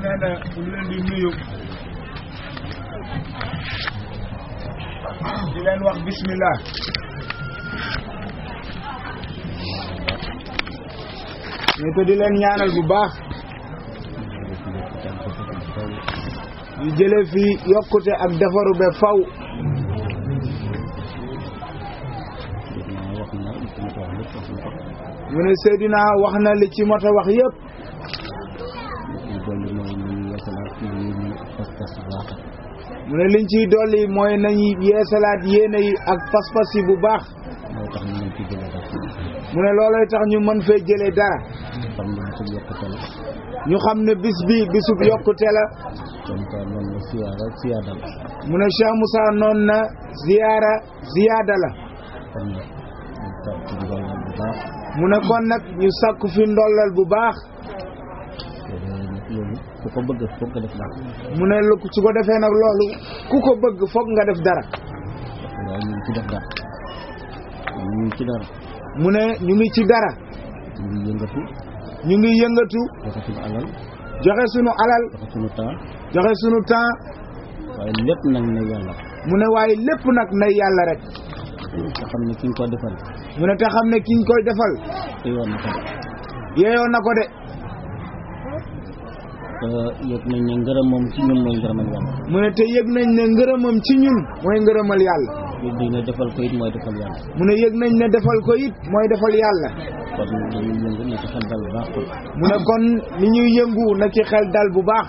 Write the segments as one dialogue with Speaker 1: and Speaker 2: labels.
Speaker 1: nee na mu ngi leen di nuyu di leen wax bismillah ñu ko di leen ñaanal bu baax ñu jële fi yokkute ak defaru be faw mu ne Seydina wax na li ci mot a wax yëpp mu ne liñ ciy dolli mooy nañu yeesalaat yéene yi ak pas-pas yi bu baax mu ne looloy tax ñu mën fee jëlee dara ñu xam ne bis bi bisub yokkute la mu ne Cheikh Moussa noon na ziyaara ziyaada la mu ne kon nag ñu sàkku fi ndollal bu baax
Speaker 2: ku ko bëgg foog nga def dara
Speaker 1: mu ne lu su ko defee nag loolu ku ko bëgg foog nga def dara
Speaker 2: waaye ñu ngi ci def dara ñu ngi ci dara
Speaker 1: mu ne ñu ngi ci dara
Speaker 2: ñu ngi yëngatu
Speaker 1: ñu ngi yëngatu
Speaker 2: joxe suñu alal
Speaker 1: joxe sunu alal
Speaker 2: joxe suñu temps
Speaker 1: joxe sunu temps
Speaker 2: waaye lépp nag ne yàlla
Speaker 1: mu ne waaye lépp nag nay yàlla rek
Speaker 2: nga xam ne ki ñu ko defal
Speaker 1: mu ne te xam ne kiñ koy defal
Speaker 2: te yoon na ko
Speaker 1: yeeyoo na ko de
Speaker 2: te yëg nañ ne ngërëm moom ci ñun mooy ngërëmal yàlla
Speaker 1: mu ne te yëg nañ ne ngërëmam ci ñun mooy ngërëmal yàlla
Speaker 2: yëg nañ ne defal ko it mooy defal yàlla
Speaker 1: mu ne yëg nañ ne defal ko it mooy defal yàlla
Speaker 2: kon dañuy yëngu ne ci xel dal bu baax kon
Speaker 1: mu ne kon li ñuy yëngu na ci xel dal bu baax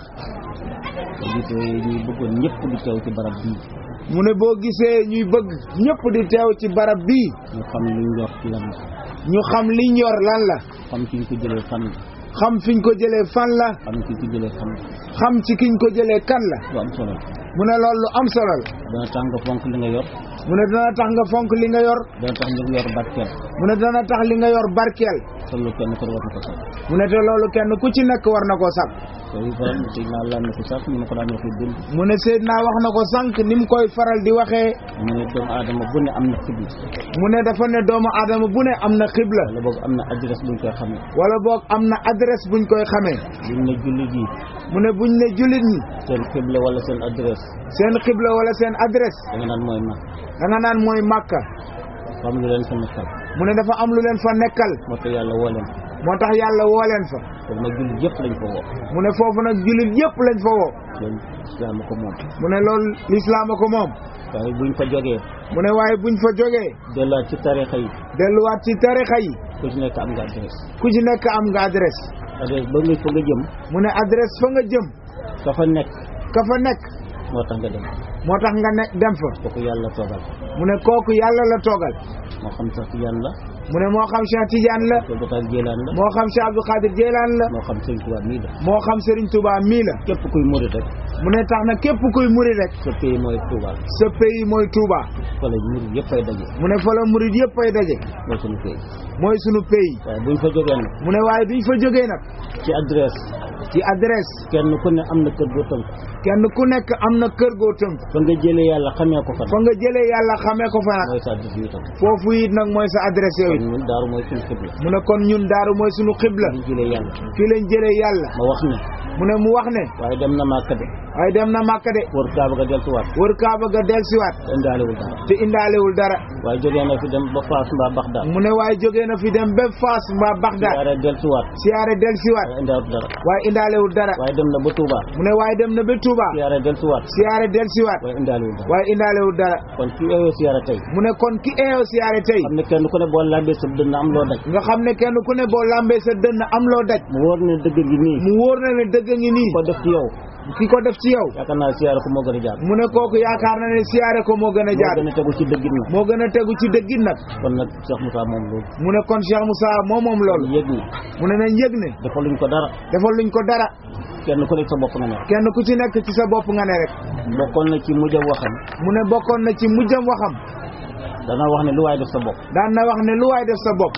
Speaker 2: te gisee ñuy bëggoon ñëpp di teew ci barab bii
Speaker 1: mu ne boo gisee ñuy bëgg ñëpp di teew ci barab bii
Speaker 2: ñu xam li ñu yor ci lan la
Speaker 1: ñu xam li ñor lan la
Speaker 2: xam fi ñu ko jëlee fan la
Speaker 1: xam fiñ ko jëlee fan la
Speaker 2: xam fi ñu ko jëlee fan la
Speaker 1: xam ci kiñ ko jëlee kan la
Speaker 2: lu am solo la
Speaker 1: mu ne loolu lu am solo la
Speaker 2: dana tax nga fonk li nga yor
Speaker 1: mu ne dana tax nga fonk li nga yor
Speaker 2: dana tax nga yor barkeel
Speaker 1: mu ne dana tax li nga yor barkeel
Speaker 2: te loolu kenn ko war na ko sax
Speaker 1: mu ne te loolu kenn ku ci nekk war na koo sàkk
Speaker 2: te faral di naa lan na ko sax ñu ko daan waxee dund
Speaker 1: mu ne Seydina wax na ko sànq ni mu koy faral di waxee
Speaker 2: mu ne doomu aadama bu ne am na xibla
Speaker 1: mu ne dafa ne doomu aadama bu ne am na xibla
Speaker 2: wala boog am na adresse buñ koy xamee
Speaker 1: wala boog am na adresse buñ koy xamee
Speaker 2: buñ ne jullit yi
Speaker 1: mu ne buñ ne jullit ñi
Speaker 2: seen xibla wala seen adresse
Speaker 1: seen xibla wala seen adresse
Speaker 2: da nga naan mooy mag
Speaker 1: da nga naan mooy Màkka
Speaker 2: xam lu leen fa nekkal
Speaker 1: mu ne dafa am lu leen fa nekkal
Speaker 2: moo tax yàlla woo leen
Speaker 1: moo tax yàlla woo leen fa
Speaker 2: foofu nag jullit yëpp lañ ko woo
Speaker 1: mu ne foofu nag jullit yëpp lañ fa woo
Speaker 2: loolu islaam ko moom
Speaker 1: mu ne loolu lislaam a ko moom
Speaker 2: waaye buñ fa jógee
Speaker 1: mu ne waaye buñ fa jógee
Speaker 2: delluwaat ci tarixa yi
Speaker 1: delluwaat ci tarixa yi
Speaker 2: ku ci nekk am nga adresse
Speaker 1: ku ci nekk am nga adresse
Speaker 2: adresse ba nga fa nga jëm
Speaker 1: mu ne adresse fa nga jëm
Speaker 2: ka fa nekk
Speaker 1: ka fa nekk
Speaker 2: moo tax nga dem
Speaker 1: moo tax nga ne dem fa
Speaker 2: kooku yàlla toogal
Speaker 1: mu ne kooku yàlla la toogal
Speaker 2: moo xam sax yàlla la
Speaker 1: mu ne moo xam Cheikh Tidiane la
Speaker 2: ko Bakar Jéelaan la
Speaker 1: moo xam Cheikh Abdou Khadir Jeylaan la
Speaker 2: moo xam Sëñ Tuubaa nii la
Speaker 1: moo xam Serigne Touba mii la
Speaker 2: képp kuy murit rek
Speaker 1: mu ne tax na képp kuy muri rek
Speaker 2: sa pays mooy Tuubaa
Speaker 1: sa pays mooy Touba
Speaker 2: fa la murit yëpp ay daje
Speaker 1: mu ne fa la murid yëpp ay daje
Speaker 2: mooy suñu pays
Speaker 1: mooy sunu pays
Speaker 2: waaye buñ fa jógee nag
Speaker 1: mu ne waaye duñ fa jógee nag
Speaker 2: ci adresse
Speaker 1: ci adresse
Speaker 2: kenn ku ne am na kër goo tënk
Speaker 1: kenn ku nekk am na kër goo tënk
Speaker 2: fa nga jëlee yàlla xamee ko fa
Speaker 1: fa nga jëlee yàlla xamee ko fa nag
Speaker 2: mooy sa adresse yi tam
Speaker 1: foofu it nag mooy sa adresse yow
Speaker 2: kon
Speaker 1: it
Speaker 2: ñun daaru mooy suñu xibla
Speaker 1: mu ne kon ñun daaru mooy sunu xibla
Speaker 2: ñu jëlee yàlla
Speaker 1: fii lañ jëlee yàlla
Speaker 2: ma wax ne
Speaker 1: mu ne mu wax ne
Speaker 2: waaye dem na Màkka de
Speaker 1: waaye dem na Màkka de
Speaker 2: wër Kaaba ga deltuwaat
Speaker 1: wër Kaaba ga delsiwaat
Speaker 2: indaalewul dara
Speaker 1: te indaalewul dara
Speaker 2: waaye jógee na fi dem ba Faas mbaa Baxdaad
Speaker 1: mu ne waaye jógee na fi dem ba Faas mbaa Bagdad
Speaker 2: siyaare deltuwaat
Speaker 1: siyaare delsiwaat
Speaker 2: waaye indaalewul dara
Speaker 1: waaye indaalewul dara
Speaker 2: waaye dem na ba Touba
Speaker 1: mu ne waaye dem na ba Touba
Speaker 2: siyaare deltuwaat
Speaker 1: siyaare delsiwaat
Speaker 2: waaye indaalewul dara
Speaker 1: waaye indaalewul dara
Speaker 2: kon ki eeyoo siyaare tey
Speaker 1: mu ne kon ki eeyoo siyaare tey
Speaker 2: xam ne kenn ku ne boo lambee sa dënn am loo daj
Speaker 1: nga xam ne kenn ku ne boo lambee sa dënn am loo daj
Speaker 2: mu wóor ne dëgg gi nii
Speaker 1: mu wóor na ne dëgg ngi nii
Speaker 2: ko def ci yow
Speaker 1: ki ko def ci yow
Speaker 2: yaakaar naa siyaare ko moo gën a jaar
Speaker 1: mu ne kooku yaakaar na ne siyaare ko moo gën a
Speaker 2: moo
Speaker 1: jaar
Speaker 2: gën a tegu ci dëggit na
Speaker 1: moo gën a tegu ci dëggit nag
Speaker 2: kon nag Cheikh Moussa moom loolu
Speaker 1: mu ne kon Cheikh Moussa moo moom loolu
Speaker 2: yëg ni
Speaker 1: mu ne nañ yëg ne
Speaker 2: dafa luñ ko dara
Speaker 1: defal luñ ko dara
Speaker 2: kenn ku nekk sa bopp nga nekk
Speaker 1: kenn ku ci nekk ci sa bopp nga ne rek
Speaker 2: bokkoon na ci mujjam waxam
Speaker 1: mu ne bokkoon na ci mujjam waxam
Speaker 2: dana wax ne lu waay def sa bopp
Speaker 1: daan na wax ne lu waay def sa bopp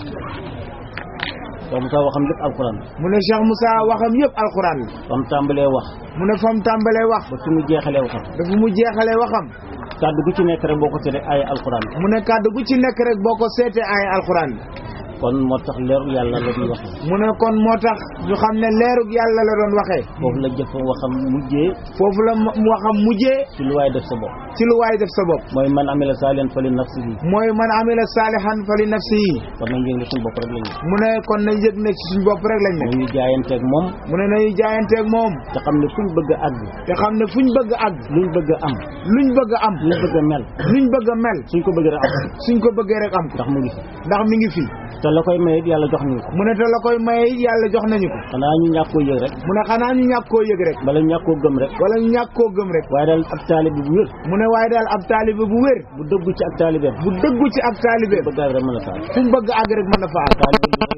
Speaker 2: Cheikh Moussa waxam lépp alquran
Speaker 1: mu ne Cheikh Moussa waxam yëpp alxuraan la
Speaker 2: fam tàmbalee wax
Speaker 1: mu ne fa mu tàmbalee wax
Speaker 2: ba fi mu jeexalee waxam
Speaker 1: dafa mu jeexalee waxam
Speaker 2: kàddu gu ci nekk rek boo ko seetee ay alquran
Speaker 1: mu ne kàddu gu ci nekk rek boo ko seetee ay alxuraan
Speaker 2: kon moo tax leeru yàlla la ñuy wax
Speaker 1: mu ne kon moo tax ñu xam ne leerug yàlla la doon waxee
Speaker 2: foofu la jëf waxam mujjee
Speaker 1: foofu la mu waxam mujjee
Speaker 2: ci lu waay def sa bopp
Speaker 1: ci lu waay def sa bopp
Speaker 2: mooy man amila saalihan fa li nafsihi
Speaker 1: mooy man amila saalihan fa li nafsihi
Speaker 2: kon nañ yëg ne suñu bopp rek la ñu
Speaker 1: mu ne kon nañ yëg ne ci suñ bopp rek lañ ne
Speaker 2: ñu jaayanteeg moom
Speaker 1: mu ne nañu jaayanteeg moom
Speaker 2: te xam ne fuñ bëgg a àgg
Speaker 1: te xam ne fuñ bëgg a àgg
Speaker 2: luñ bëgg a am
Speaker 1: luñ bëgg a am
Speaker 2: luñ bëgg a mel
Speaker 1: luñ bëgg a mel
Speaker 2: suñ ko bëgg a am
Speaker 1: suñ ko bëggee rek am ko
Speaker 2: ndax mu ngi fi
Speaker 1: ndax mi ngi fii
Speaker 2: te la koy maye it yàlla jox ñu ko
Speaker 1: mu ne te la koy maye it yàlla jox nañu ko
Speaker 2: xanaa ñu ñàkk koo yëg rek
Speaker 1: mu ne xanaa ñu ñàkk koo yëg rek
Speaker 2: bala ñu ñàkk koo gëm rek
Speaker 1: wala ñu ñàkk koo gëm rek
Speaker 2: waaye daal ab taalibe bu wér
Speaker 1: mu ne waaye daal ab taalibe bu wér
Speaker 2: bu dëggu ci ak taalibeem
Speaker 1: bu dëggu ci ak taalibe
Speaker 2: bëgg rek mën a taal
Speaker 1: fuñ bëgg àgg rek mën na fa àgg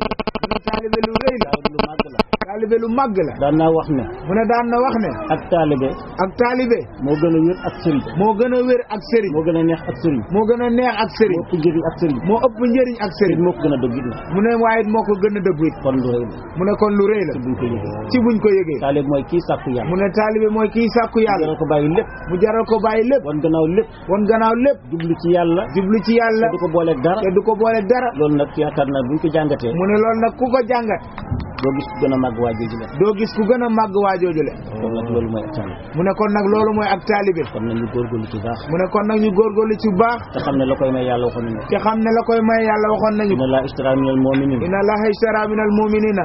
Speaker 2: taalibe lu rëy la
Speaker 1: mu ne taalibe lu rëy la
Speaker 2: taalibe lu màgg la
Speaker 1: taalibe lu màgg la
Speaker 2: daan naa wax ne
Speaker 1: mu ne daan na wax ne
Speaker 2: ak taalibe
Speaker 1: ak taalibe
Speaker 2: moo gën a wér ak sëriñ
Speaker 1: moo gën a wér ak sëriñ
Speaker 2: moo gën a neex ak sëriñ
Speaker 1: moo gën a neex ak sëriñ
Speaker 2: moo ëpp njëriñ ak sëriñ
Speaker 1: moo ëpp njëriñ ak
Speaker 2: sëriñ
Speaker 1: sëriñ
Speaker 2: moo ko gën a dëgg it na
Speaker 1: mu ne waaye it moo ko gën a dëggu it
Speaker 2: kon lu rëy la
Speaker 1: mu ne kon lu rëy la
Speaker 2: te buñ ko yëgee
Speaker 1: ci buñ ko yëgee
Speaker 2: taalibe mooy kii sàkku yàlla
Speaker 1: mu ne taalibe mooy kiy sàkku yàlla
Speaker 2: yàlla ko bàyyi lépp
Speaker 1: mu jaral ko bàyyi lépp
Speaker 2: wan gannaaw lépp
Speaker 1: won gannaaw lépp
Speaker 2: jublu ci yàlla
Speaker 1: jublu ci yàlla
Speaker 2: te du ko booleeg dara
Speaker 1: te du ko boole dara
Speaker 2: loolu nag yaakaar naa buñ ko jàngatee
Speaker 1: mu ne loolu nag ku ko jàngat
Speaker 2: doo gis gën a màgg waa jooju la
Speaker 1: doo gis ku gën a màgg waajooju le
Speaker 2: kon nag loolu mooy ak taalibe
Speaker 1: mu ne kon nag loolu mooy ak taalibe
Speaker 2: kon nañu góorgóorlu ci baax
Speaker 1: mu ne kon nag ñu góorgóorlu ci baax
Speaker 2: te xam ne la koy may yàlla waxoon nañu
Speaker 1: te xam ne la koy may yàlla waxoon nañu
Speaker 2: inna laa ishtara minal mu'minina
Speaker 1: inna allaha ishtara min al muminina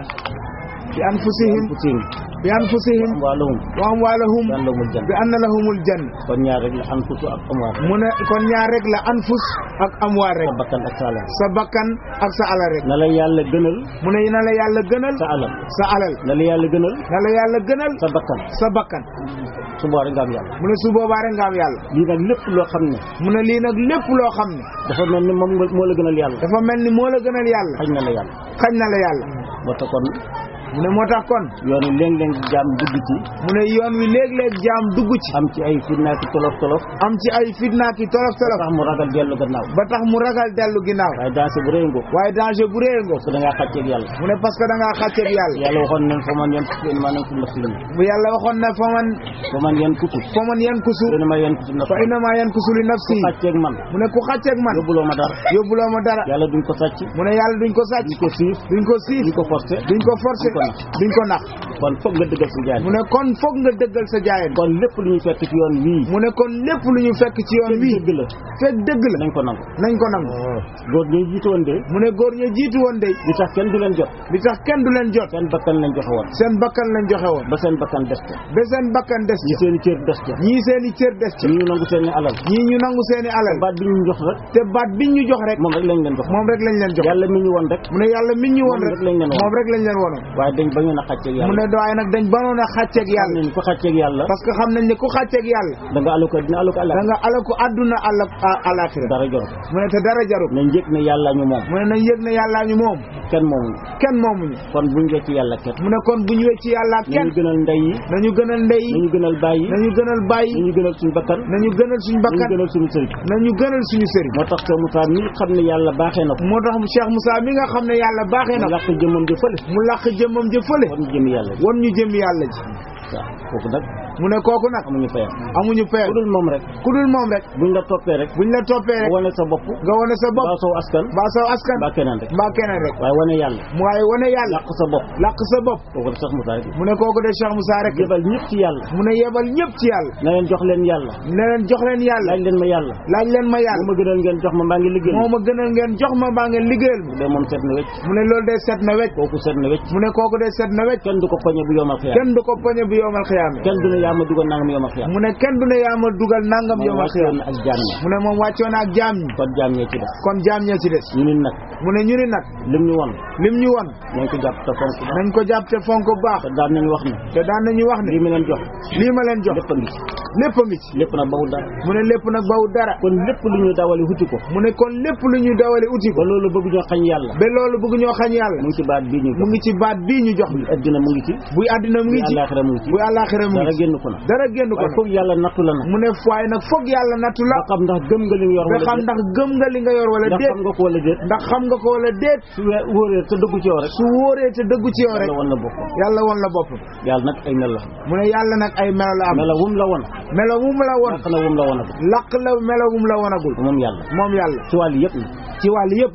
Speaker 1: bi anfusihim
Speaker 2: anfusihim
Speaker 1: bi anfusihim
Speaker 2: amwaalahum
Speaker 1: wa amwalahum
Speaker 2: bi anna lahumul janna
Speaker 1: bi anna lahumul janna
Speaker 2: kon ñaar rek la anfusu ak amwaal
Speaker 1: mu ne kon ñaar rek la anfus ak amwaar rek
Speaker 2: sa bakkan ak sa alal
Speaker 1: sa bakkan ak sa alal rek
Speaker 2: na la yàlla gënal
Speaker 1: mu ne na la yàlla gënal
Speaker 2: sa alal
Speaker 1: sa alal
Speaker 2: na la yàlla gënal
Speaker 1: na la yàlla gënal
Speaker 2: sa bakkan
Speaker 1: sa bakkan
Speaker 2: su boobaa rek nga am yàlla
Speaker 1: mu ne su boobaa rek nga am yàlla
Speaker 2: lii nag lépp loo xam ne
Speaker 1: mu ne lii nag lépp loo xam ne
Speaker 2: dafa mel ni moom nga moo la gënal yàlla
Speaker 1: dafa mel ni moo la gënal yàlla
Speaker 2: xañ na la yàlla
Speaker 1: xañ na la yàlla
Speaker 2: moo tax kon
Speaker 1: mu ne moo tax kon
Speaker 2: yoon wi léeg-léeg jaam dugg ci
Speaker 1: mu ne yoon wi léeg-léeg jaam dugg ci
Speaker 2: am ci ay fitnaaki tolof tolof
Speaker 1: am ci ay fitna ki tolof tolof
Speaker 2: tax mu ragal dellu gannaaw
Speaker 1: ba tax mu ragal dellu ginnaaw
Speaker 2: waaye dansé bu rëy ngoo
Speaker 1: waaye danger bu réer ngo
Speaker 2: parce que da ngaa xàcceeg yàlla
Speaker 1: mu ne parce que da ngaa xàcceeg yàlla
Speaker 2: yàlla waxoon nañ fa man yan kutu ma nañ ko nafsi li
Speaker 1: bu yàlla waxoon na fa man
Speaker 2: fa man yan kutu
Speaker 1: fa man yan kusu
Speaker 2: dina ma yan kutu nafsi
Speaker 1: fa innama yan kusu li nafsi
Speaker 2: xàcceeg man
Speaker 1: mu ne ku xàcceeg man
Speaker 2: yóbbuloo ma dara
Speaker 1: yóbbuloo ma dara
Speaker 2: yàlla duñ ko sàcc
Speaker 1: mu ne yàlla duñ ko sàcc
Speaker 2: duñ ko siif
Speaker 1: duñ ko siif
Speaker 2: duñ ko forcé
Speaker 1: duñ ko forcé
Speaker 2: duñ ko nax.
Speaker 1: duñ ko nax
Speaker 2: kon foog nga dëggal sa jaay
Speaker 1: mu ne kon foog nga dëggal sa jaayen
Speaker 2: kon lépp lu ñu fekk ci yoon wii
Speaker 1: mu ne kon lépp lu ñu fekk ci yoon wi
Speaker 2: dëgg la
Speaker 1: fekk dëgg la
Speaker 2: nañ ko nangu
Speaker 1: nañ ko nangu
Speaker 2: góor ñi jiitu woon de
Speaker 1: mu ne góor ña jiitu woon de
Speaker 2: li tax kenn du leen jot
Speaker 1: li tax kenn du leen jot
Speaker 2: seen bakkan lañ joxe woon
Speaker 1: seen bakkan lañ joxe woon
Speaker 2: ba seen bakkan des ca
Speaker 1: ba seen bakkan des
Speaker 2: ñi
Speaker 1: ci
Speaker 2: seen i cër des ca
Speaker 1: ñii seen i cër des ci
Speaker 2: ñi ñu nangu seen i alal
Speaker 1: ñii ñu nangu seen i alal
Speaker 2: baat bi ñu jox rek
Speaker 1: te baat biñ ñu jox rek
Speaker 2: moom rek lañ leen jox
Speaker 1: moom rek lañ leen jox
Speaker 2: yàlla mi ñu woon rek
Speaker 1: mu ne yàlla min ñu woon
Speaker 2: moom
Speaker 1: rek
Speaker 2: rek lañ leen woon.
Speaker 1: moom rek lañ leen wonoon
Speaker 2: waaye dañ bañu na xàcceeg
Speaker 1: mu
Speaker 2: yàlla
Speaker 1: ne waaye nag dañ banoon a xàcceeg
Speaker 2: xam
Speaker 1: yàlla
Speaker 2: nañ ko xàcceeg yàlla
Speaker 1: parce que xam nañ ne ku xàcceeg yàlla
Speaker 2: da nga alu ko dina alu ko
Speaker 1: da
Speaker 2: àlla
Speaker 1: nga alaku àdduna àlla alaxira
Speaker 2: dara jor ko
Speaker 1: mu ne te dara jarul
Speaker 2: nañ yëg ne yàlla ñu moom
Speaker 1: mu ne nañ yëg ne yàllaa ñu moom
Speaker 2: kenn moomu
Speaker 1: kenn moomuñu
Speaker 2: kon buñ wecc yàlla kenn
Speaker 1: mu ne kon bu ñu wecci yàlla kenn
Speaker 2: nañu gënal ndey yi
Speaker 1: nañu gënal ndey yi
Speaker 2: nañu gënal baay yi
Speaker 1: nañu gënal bàyyi
Speaker 2: nañu gënal suñu bakkan
Speaker 1: nañu gënal suñu
Speaker 2: nañu
Speaker 1: bakkan
Speaker 2: gënal suñu sëriñ
Speaker 1: nañu gënal suñu sëriñ
Speaker 2: moo tax Cheikh Moussa mi xam ne yàlla baaxee na ko
Speaker 1: moo tax Cheikh Moussa mi nga xam ne yàlla baaxee na
Speaker 2: mu
Speaker 1: ko
Speaker 2: làq jëmmam ji fële
Speaker 1: mu làq jëmmam ja fële
Speaker 2: kon jëm yàlla ji
Speaker 1: won ñu jëm yàlla ji
Speaker 2: waaw kooku nag
Speaker 1: mu ne kooku nag
Speaker 2: amuñu fayam
Speaker 1: amuñu peer
Speaker 2: ku dul moom rek
Speaker 1: ku dul moom rek
Speaker 2: buñ la toppee rek
Speaker 1: buñ la toppee rek
Speaker 2: wane sa bopp
Speaker 1: nga wane sa bopp
Speaker 2: baa saw askan
Speaker 1: mbaa saw askan
Speaker 2: baa keneen rek
Speaker 1: mbaa keneen rek
Speaker 2: waaye wane yàlla
Speaker 1: waaye wane yàlla
Speaker 2: làq sa bopp
Speaker 1: làq sa bopp
Speaker 2: kooku de Cheikh Moussa rek
Speaker 1: mu ne kooku de Cheikh Moussa rek
Speaker 2: jëbal ñëpp ci yàlla
Speaker 1: mu ne yebal ñëpp ci yàlla
Speaker 2: na leen jox leen yàlla
Speaker 1: ne leen jox leen yàlla
Speaker 2: laaj leen ma yàlla
Speaker 1: laaj leen ma
Speaker 2: bu
Speaker 1: yàlla
Speaker 2: ma gënal ngeen jox ma mbaa ngi liggéey
Speaker 1: moo ma gënal ngeen jox ma mbaa ngeen liggéeyal ma
Speaker 2: bu dee moom seet na wecc
Speaker 1: mu ne loolu de set na wecc
Speaker 2: kooku seet na wecc
Speaker 1: mu ne kooku de set na wecc
Speaker 2: kenn du ko poñe bu yomal xiyaam
Speaker 1: kenn du ko poñe bu yoomal xiyaame
Speaker 2: kenn du ne yaa ma dugal nangam yomal xiyaam
Speaker 1: mu ne kenn du ne yaa ma dugal nangam
Speaker 2: moom
Speaker 1: yoomal
Speaker 2: wàccoon
Speaker 1: xiyaame
Speaker 2: na ak jaam ñi
Speaker 1: mu ne moom wàccoon na ak jaam ñi
Speaker 2: kon jaam ñee ci des
Speaker 1: kon jaam ñee ci des
Speaker 2: ñu nit nag
Speaker 1: mu ne ñu ni nag
Speaker 2: lim ñu won
Speaker 1: lim ñu won
Speaker 2: nañ ko jàpp te fonk ko
Speaker 1: nañ ko jàpp te fonk bu baax
Speaker 2: te daan nañ wax ne
Speaker 1: te daan nañu wax ne
Speaker 2: lii mi leen jox
Speaker 1: lii ma leen jox
Speaker 2: lépp a ngi ci
Speaker 1: lépp a ngi ci
Speaker 2: lépp nag bawul dara
Speaker 1: mu ne lépp nag bawul dara
Speaker 2: kon lépp lu ñuy dawali huti ko
Speaker 1: mu ne kon lépp lu ñuy dawale uti ko
Speaker 2: ba loolu bëgg ñoo xañ yàlla
Speaker 1: ba loolu bëgg ñoo xañ yàlla
Speaker 2: mu ngi ci baat bii ñu
Speaker 1: mu ngi ci baat bii ñu jox bi
Speaker 2: addina mu ngi ci
Speaker 1: buy àddina mu
Speaker 2: bu
Speaker 1: ngi ci
Speaker 2: àllaaxira mu ngi ci
Speaker 1: buy àllaaxira mu
Speaker 2: dara
Speaker 1: ngi ci
Speaker 2: génn ko na
Speaker 1: dara génn ko
Speaker 2: waaye
Speaker 1: nag
Speaker 2: foog yàlla nattu la nag
Speaker 1: mu ne waaye nag foog yàlla nattu la
Speaker 2: ba xam ndax gëm nga li nga yor
Speaker 1: ba
Speaker 2: wala
Speaker 1: xam
Speaker 2: déet
Speaker 1: ndax gëm nga li nga yor wala
Speaker 2: ndax
Speaker 1: déet
Speaker 2: xam nga ko wala déet
Speaker 1: ndax xam nga ko wala déet
Speaker 2: su wee wóoree te dëggu ci yow rek
Speaker 1: su wóoree te dëggu ci yow rek
Speaker 2: yàlla wan la boppam
Speaker 1: yàlla won la bopp
Speaker 2: yàlla nag ay mel la
Speaker 1: mu ne yàlla nag ay melo la am
Speaker 2: mela wum la won
Speaker 1: melo wum la won
Speaker 2: naq na wum la won ak
Speaker 1: laq la melo wum la wonagul
Speaker 2: moom yàlla
Speaker 1: moom yàlla
Speaker 2: ci wàll yëpp nag
Speaker 1: ci wàll yëpp nag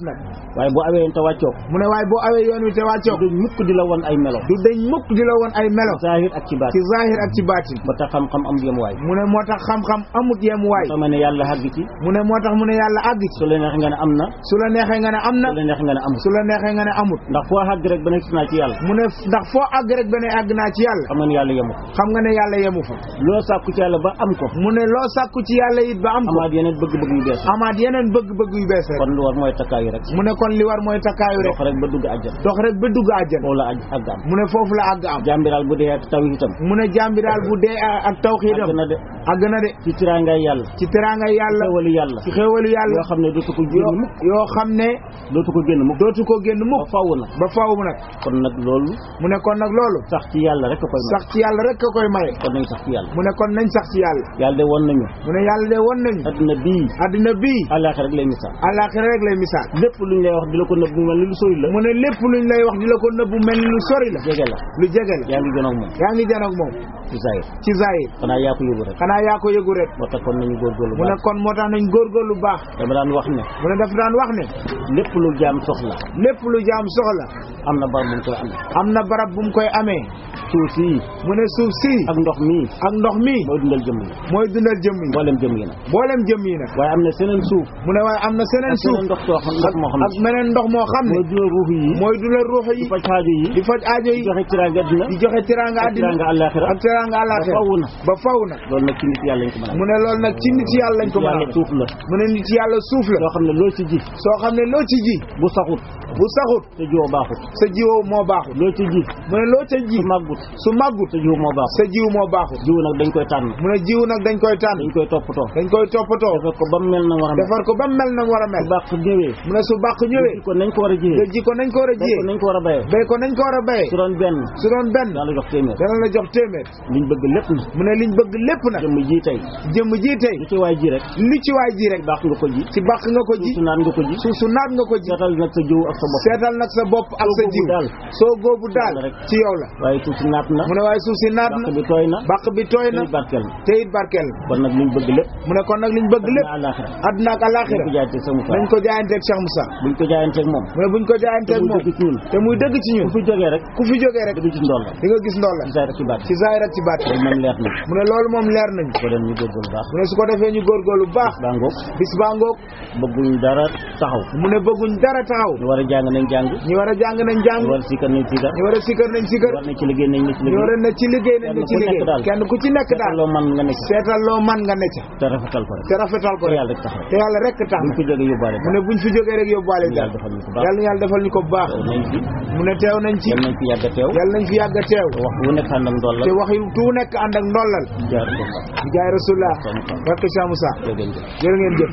Speaker 2: waaye boo awee yoon te wàccoo ko
Speaker 1: mu ne waaye boo awee yoon wi te wàccoo ko
Speaker 2: du mukk di la won ay melo
Speaker 1: du dañ mukk di la woon ay melo
Speaker 2: zahir ak ci baat
Speaker 1: ci zahir ak ci baatin
Speaker 2: ba tax xam-xam am yemuwaay
Speaker 1: mu ne moo tax xam-xam amut yemuwaay
Speaker 2: soo ma ne yàlla xàgg ci
Speaker 1: mu ne moo tax mu ne yàlla àgg ci
Speaker 2: su la neexee nga ne am na
Speaker 1: su la neexee nga ne am na
Speaker 2: su la neexee nga ne amul
Speaker 1: su la neexee nga ne amut
Speaker 2: ndax foo xàgg rek ba nekk naa ci yàlla
Speaker 1: mu ne ndax foo àgg rek ba ne àgg naa ci yàlla
Speaker 2: xam nga ne yàlla yemu ko
Speaker 1: xam nga ne yàlla yemu fa
Speaker 2: loo sàkku ci yàlla ba am ko
Speaker 1: mu ne loo sàkku ci yàlla it ba am ko
Speaker 2: amaat yeneen bëgg-bëgg yu bees
Speaker 1: amaat yeneen bëgg-bëgg yu bees rek
Speaker 2: kon lu war mooy takkaayu rek
Speaker 1: mu ne kon li war mooy takkaayu rek
Speaker 2: dox rek ba dugg àjjana
Speaker 1: dox rek ba dugg àjjana
Speaker 2: foofu la aj àgg am
Speaker 1: mu ne foofu la àgg am
Speaker 2: jàmbiraal bu dee ak taw itam
Speaker 1: mu ne jàmbi daal bu dee ak tawxiidam
Speaker 2: àgg na de
Speaker 1: àgg na de
Speaker 2: ci tiraangay yàlla
Speaker 1: ci teraangay yàlla
Speaker 2: xéwalu yàlla
Speaker 1: ci xéewalu yàlla
Speaker 2: yoo xam ne dootu ko génn
Speaker 1: yoo
Speaker 2: mukk
Speaker 1: yoo xam ne
Speaker 2: dootu ko génn mukk
Speaker 1: dootu ko génn
Speaker 2: ba
Speaker 1: mukk
Speaker 2: faw na
Speaker 1: ba faw mu nag
Speaker 2: kon nag loolu
Speaker 1: mu ne kon nag loolu
Speaker 2: sax ci yàlla rek a koy may
Speaker 1: sax ci yàlla rek a koy maye
Speaker 2: kon nañ sax ci yàlla
Speaker 1: mu ne kon nañ sax ci yàlla
Speaker 2: yàlla de won nañu
Speaker 1: mu ne yàlla de won nañu
Speaker 2: adduna bii
Speaker 1: addina bii
Speaker 2: àllaaxira rek lay misaal
Speaker 1: àllaaxira rek lay misaal
Speaker 2: lépp luñ lay wax di la ko nëbb mu mel ni lu sori la
Speaker 1: mu ne lépp luñ lay wax di la ko nëbbu mel ni lu sori la
Speaker 2: jege la
Speaker 1: lu jege la
Speaker 2: yaa ngi gën ak moom
Speaker 1: yaa ngi janoog moom
Speaker 2: ci zahir
Speaker 1: ci zahir
Speaker 2: xanaa yaa ko yóbbu rek
Speaker 1: xanaa yaa ko yëgu rek
Speaker 2: moo tax kon nañu góorgóorlu
Speaker 1: mu ne
Speaker 2: baax
Speaker 1: kon moo tax nañ góorgóorlu baax
Speaker 2: dama daan wax ne
Speaker 1: mu ne dafa daan wax ne
Speaker 2: lépp lu jaam soxla
Speaker 1: lépp lu jaam soxla
Speaker 2: am na bar bu mu koy amee
Speaker 1: am na barab bu mu koy amee
Speaker 2: suuf sii
Speaker 1: mu ne suuf si
Speaker 2: ak ndox mii
Speaker 1: ak ndox mi
Speaker 2: mooy dundal jëmm yi
Speaker 1: mooy dundal jëm yi
Speaker 2: mboolem jëmm yi nag
Speaker 1: mboolem jëm yi nag
Speaker 2: waaye am na seneen suuf
Speaker 1: mu ne waaye am na seneen
Speaker 2: ak
Speaker 1: suuf
Speaker 2: seneen ndox soo xam ndox moo xam
Speaker 1: ak meneen ndox moo xam
Speaker 2: ne
Speaker 1: ne
Speaker 2: mooy dundal ruux yi
Speaker 1: mooy dundal ruux
Speaker 2: di
Speaker 1: yi
Speaker 2: faj xaajo yi
Speaker 1: di faj aajo yi
Speaker 2: di joxe tiraanga àddina
Speaker 1: di joxe teraanga
Speaker 2: ak
Speaker 1: àddina
Speaker 2: tiraanga àllaaxira
Speaker 1: ak teraanga àllaaxira
Speaker 2: ba faw na
Speaker 1: ba faw na
Speaker 2: loolu nag ci nit yàlla lañ ko mën a
Speaker 1: mu ne loolu nag ci nit yàlla lañ ko mën a
Speaker 2: yàlla
Speaker 1: amee.
Speaker 2: suuf la
Speaker 1: mu ne nit yàlla suuf la
Speaker 2: loo xam ne loo ci ji
Speaker 1: soo xam ne loo ci ji
Speaker 2: bu saxut
Speaker 1: bu saxut
Speaker 2: te jiwoo baaxut
Speaker 1: sa jiwoo moo baaxut
Speaker 2: loo ci ji
Speaker 1: mu ne loo ca ji
Speaker 2: su màggut
Speaker 1: su màggut
Speaker 2: te jiw moo baaxut
Speaker 1: sa jiw moo baaxut
Speaker 2: jiw nag dañ koy tànn
Speaker 1: mu ne jiw nag dañ koy tànn
Speaker 2: dañ koy toppatoo
Speaker 1: dañ koy toppatoo
Speaker 2: defar ko ba mu mel na war a mel
Speaker 1: defar ko ba mu mel na mu war a mel
Speaker 2: su baax ñëwee
Speaker 1: mu ne su bàq ñëwee
Speaker 2: ji ko nañ ko war a
Speaker 1: nga
Speaker 2: jiyee
Speaker 1: ji ko nañ ko war a
Speaker 2: bay ko
Speaker 1: jiyee
Speaker 2: nañ ko war a bayee
Speaker 1: béy ko nañ ko war a béyee
Speaker 2: su doon benn
Speaker 1: su doon benn
Speaker 2: daan la jox téeméer
Speaker 1: dana la jox téeméer
Speaker 2: liñ bëgg lépp na
Speaker 1: mu ne liñ bëgg lépp nag
Speaker 2: jëmm ji tey
Speaker 1: jëmm ji tey
Speaker 2: lu ci waay ji rek
Speaker 1: li ci waay ji rek
Speaker 2: baax nga ko ji
Speaker 1: ci bàq nga ko ji
Speaker 2: su naan nga ko ji
Speaker 1: suuf su naat nga ko ji
Speaker 2: seetal nag sa jiw ak sa bopp
Speaker 1: seetal nag sa bopp ak sa
Speaker 2: Soo góobu
Speaker 1: jiw
Speaker 2: daal.
Speaker 1: soo góobu daal
Speaker 2: Yàlla rek.
Speaker 1: ci yow la
Speaker 2: waaye suuf si naat na
Speaker 1: mu ne waaye suuf si naat
Speaker 2: bàq
Speaker 1: na
Speaker 2: bi tooy na
Speaker 1: bàq bi tooy na
Speaker 2: tey barkeel na
Speaker 1: te it barkeel na
Speaker 2: kon nag liñ bëgg lépp
Speaker 1: mu ne kon nag liñ bëgg lépp
Speaker 2: na àllaaxira
Speaker 1: àdduna ak
Speaker 2: dañ
Speaker 1: alaxira
Speaker 2: ko jaayante sa Moussa
Speaker 1: nañ ko jaayanteeg Cheikh Moussa
Speaker 2: buñ ko jaayanteeg moom
Speaker 1: mu ne buñ ko jaayanteeg
Speaker 2: te muy
Speaker 1: moom
Speaker 2: dëgg ci ñun
Speaker 1: te muy dëgg ci ñun
Speaker 2: ku fi jógee rek
Speaker 1: ku fi jógee rek
Speaker 2: dëgg ci ndool la
Speaker 1: di nga gis ndool la
Speaker 2: ci saa rek ci baat
Speaker 1: ci zaahir ak ci baat
Speaker 2: loolu moom leer na
Speaker 1: mu ne loolu moom leer nañu
Speaker 2: ko dem ñu góorgóorlu baax
Speaker 1: mu ne su ko defee ñu góorgóorlu bu baax
Speaker 2: baa ngoog
Speaker 1: bis baa ngoog
Speaker 2: bëgguñ dara taxaw
Speaker 1: mu ne bëgguñ dara taxaw
Speaker 2: ñu war a jàng nañ jàng
Speaker 1: ñu war a jàng nañ jàng
Speaker 2: ñu war a sikkar nañ sikkar
Speaker 1: ñu war a sikkar nañ
Speaker 2: ñu
Speaker 1: sikkar
Speaker 2: war na ci liggéey nañ na ci
Speaker 1: ñu war
Speaker 2: liggéey
Speaker 1: a ne ci liggéey nañ ne ci
Speaker 2: Kenn ku nekk
Speaker 1: liggéey
Speaker 2: daal.
Speaker 1: kenn ku ci nekk
Speaker 2: seetal
Speaker 1: daal
Speaker 2: loo man nga nekk
Speaker 1: seetal loo man nga ne ca
Speaker 2: te rafetal ko rek
Speaker 1: te rafetal ko
Speaker 2: te
Speaker 1: rek
Speaker 2: yàlla rek tax rek
Speaker 1: te yàlla rek tax
Speaker 2: buñ
Speaker 1: na
Speaker 2: ko jógee yóbbaale
Speaker 1: mu ne buñ fi jógee rek yóbbuwaale
Speaker 2: yàlla
Speaker 1: daal
Speaker 2: defal ñu ko baax
Speaker 1: yàlla na yàlla defal ñu ko bu baax
Speaker 2: teew nañ fi
Speaker 1: mu ne teew nañ ci
Speaker 2: yal nañ fi yàgg a teew
Speaker 1: yàlla nañ fi yàgg a teew
Speaker 2: te wax bu nekk àndam dool la
Speaker 1: te wax yu tu nekk ànd ak ndollal
Speaker 2: jaar ko baax
Speaker 1: di jaay rasulullah
Speaker 2: Sama kam.
Speaker 1: barke Cheikh Moussa
Speaker 2: jërëjëf
Speaker 1: jërë ngeen jëf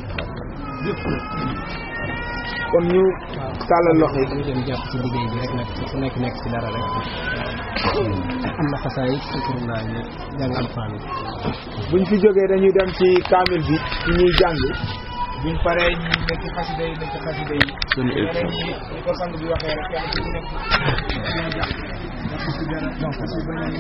Speaker 1: kon ñu tàllal loxo yi
Speaker 3: ñu dem jàpp ci liggéey bi rek nag ku nekk nekk ci dara rek am na xasaay sukurulaa ñu jàng alfaan yi
Speaker 1: buñ fi jógee dañuy dem ci kaamil bi ci ñuy jàng buñ paree ñu nekk ci xasida yi nekk ci xasida yi ñeneen ñi ñu ko sang bi waxee rek kenn ku ci nekk